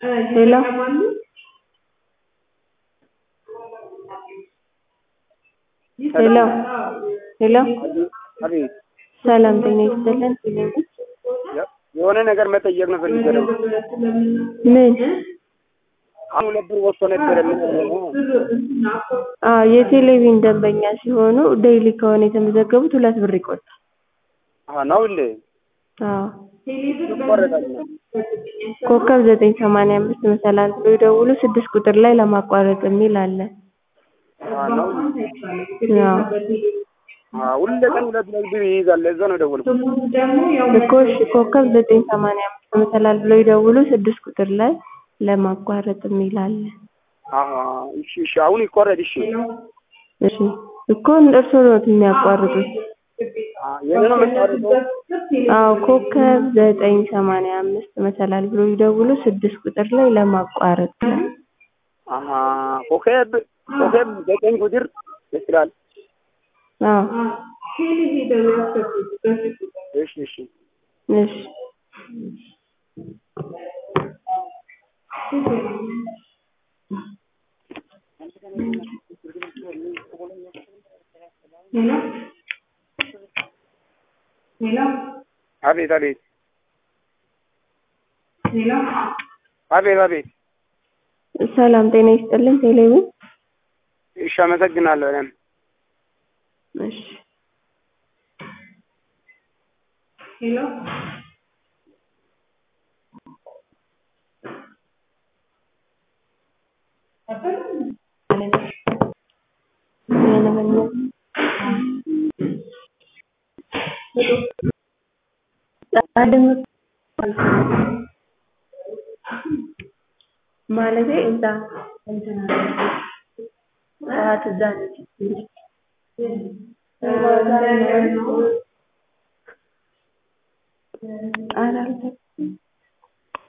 ሄሎ ሄሎ ሄሎ አቤት ሰላም ጤና ይስጥልን የሆነ ነገር መጠየቅ ነው ፈልጌ ነው። ምን አሁን ሁለት ብር ወጥቶ ነበረ። ምን ሆነ ነው? አዎ የቴሌቪዥን ደንበኛ ሲሆኑ ዴይሊ ከሆነ የተመዘገቡት ሁለት ብር ይቆርጣል አዎ ነው እንዴ? አዎ ይቆረጣል። ኮከብ ዘጠኝ ሰማንያ አምስት መሰላል ብሎ ይደውሉ ስድስት ቁጥር ላይ ለማቋረጥ የሚል አለ አዎ ነው። አዎ አዎ ሁሌ ቀን ሁለት ሁለት ብር ይይዛል። ለዛ ነው የደወልኩት። እኮ እሺ ኮከብ ዘጠኝ ሰማንያ አምስት መሰላል ብሎ ይደውሉ ስድስት ቁጥር ላይ ለማቋረጥ የሚል አለ አዎ እሺ እሺ አሁን ይቆረጥ። እሺ እሺ እኮ እርስዎ ነዎት የሚያቋርጡት አዎ የኔ ነው የምታወሪው? አዎ ኮከብ ዘጠኝ ሰማንያ አምስት መሰላል ብሎ ይደውሉ ስድስት ቁጥር ላይ ለማቋረጥ አሀ ኮከብ ኮከብ ዘጠኝ ቁጥር ደስ ይላል። አዎ እሺ እሺ እሺ አቤት አቤት አቤት አቤት ሰላም ጤና ይስጥልን ቴሌቪዥን እሺ አመሰግናለሁ። እኔም እሺ ማለቴ እዛ እንትን ጠዋት እዛ ነች ኧረ አልተኛም